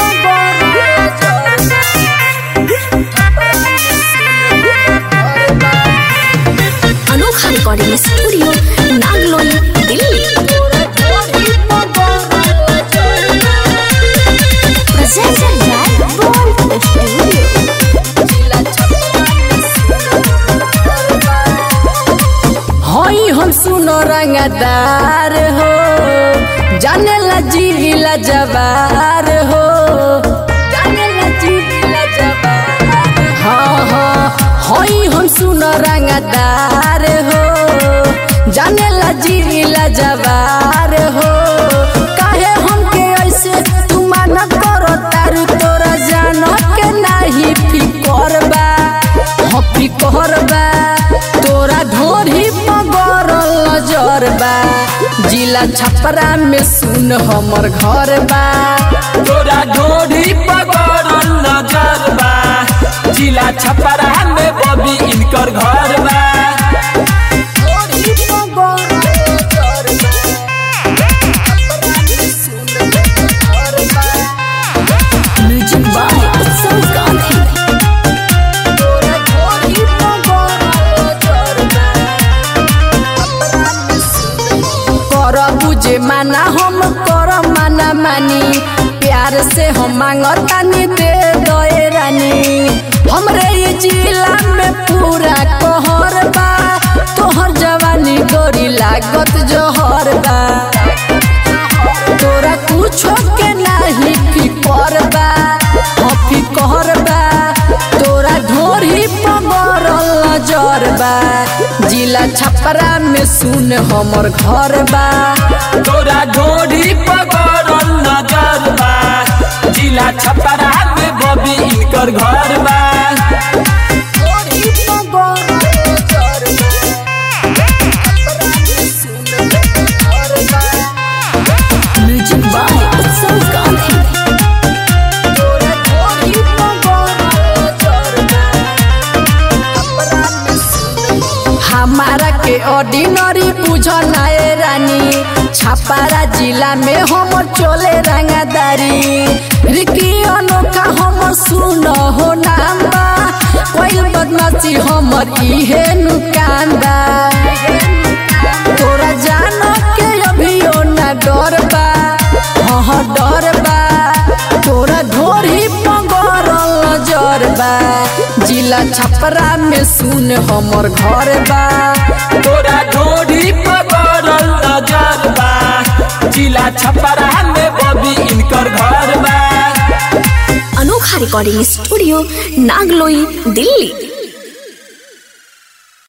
अनोखा recording studio Nangloi Delhi presented by Bolt studio हई हम सुनो रंगदार हो जाने ला जिला जवार हो जाने ला जिला जवार हाँ हाँ हई हम सुनो रंगदार हो जाने ला जिला जवार हो काहे हमके ऐसे तू माना करो तारू तोरा जानो के नाही फिकर बा हाँ फिकर बा तोरा ढोरी पगरल नजर बा जिला छपरा में सुन हमर घर बा तोरा ढोढ़ी पकड़ल नजर बा जिला छपरा में बबी इनकर घर बा म्यूजिक बाय उत्सव गांधी कर बुझे माना हम कर माना मानी प्यार से हम मांगतानी दे दए रानी हमरे ये जिला में पूरा कहर बा तोहर जवानी गोरी लागत जोहर बा तोरा कुछो के नाही फिकर बा हाँ फिकर बा तोरा ढोरी पगरल नजर बा जिला छपरा में सुन हमर घर बा तोरा ढोढ़ी पकड़ल नजर बा जिला छपरा में बबी इनकर घर बा म्यूजिक बाय उत्सव गांधी हमारा के ऑर्डिनरी पूछो नाए रानी छपारा जिला में हमर चोले रंगादारी रिकी अनोखा हमर सुन हो नाम बा कोई बदमाशी हमर इहे नुकान बा तोरा जानो के अभियो ना डर बा हाँ डर बा तोरा ढोरी पगरल नजर बा जिला छपरा में सुन हमर घर बा तोरा ढोढ़ी पकड़ल नजर बा जिला छपरा में बबी इनकर घर बा अनोखा रिकॉर्डिंग स्टूडियो नागलोई दिल्ली